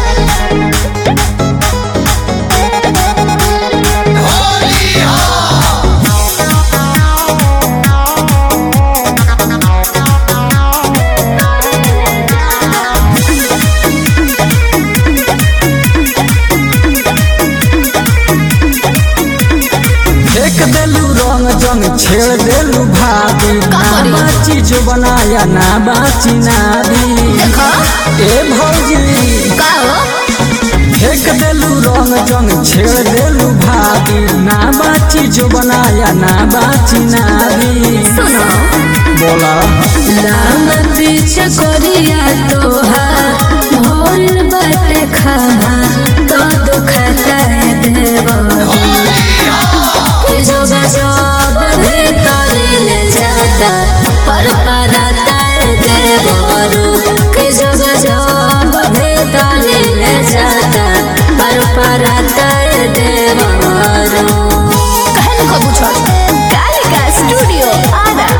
फेंक देलू रंग जंग छेड़ देलू भाभी ना करी? बाची जो बनाया ना बाची ना दी देखो ए भौजी का हो फेंक देलू रंग जंग छेड़ देलू भाभी ना बाची जो बनाया ना बाची ना दी सुनो बोला लाम पीछे कोरिया तोहार भोल बाटे खामा तो दुखता है देवरी कि जो गजब भीतर ले जाता पर परता है देवरू कि जो गजब भीतर ले जाता पर परता है देवरू कहन को पूछो कालिका स्टूडियो आरा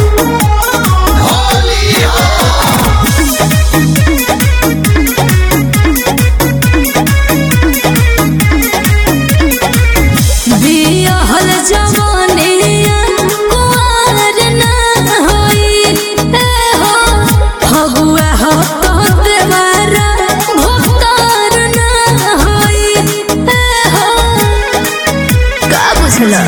बियाहल जवानिया कुंवर ना होई ए हो फगुआ हो तो देवारा भुक्तार ना होई ए हो का बुझला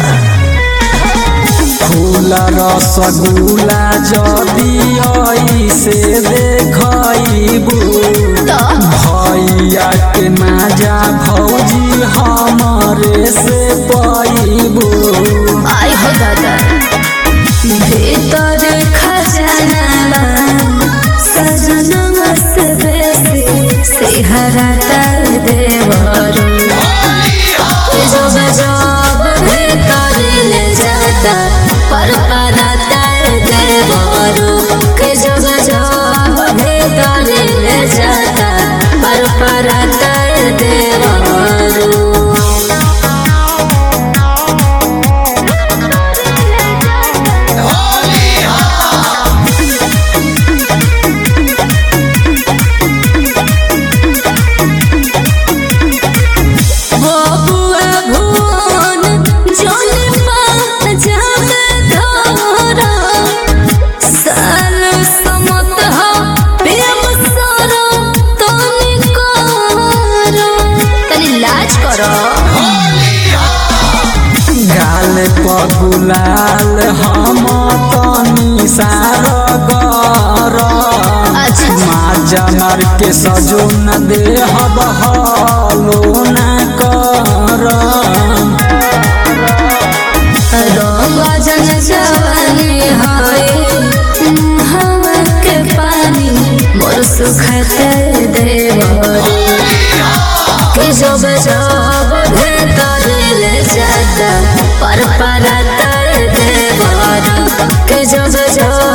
फूल रसगुल्ला जदी से देखबू तो भैया के माजा भौजी हमरे से पैबू आई हो दादा भीतर खजाना सजना से बेसी सिहरा तर देवरू जो गजब भीतर ले जाता पर परता देवरू के जो गजब भीतर ले जाता पर परता देवरू बबुआ भुवन जौन पात जामे धरा साल समत हो प्रेम सरो तनी करो तनी लाज करो गाल पगुलाल हम तनी सार गर अच्छा। माजा मार के सजो न दे हब हलो न कर रंगजन जवानी हाय हवा के पानी मोर सुखते देवरी कि जब जब भीतर ले जाता पर परता देवरा कि जब जब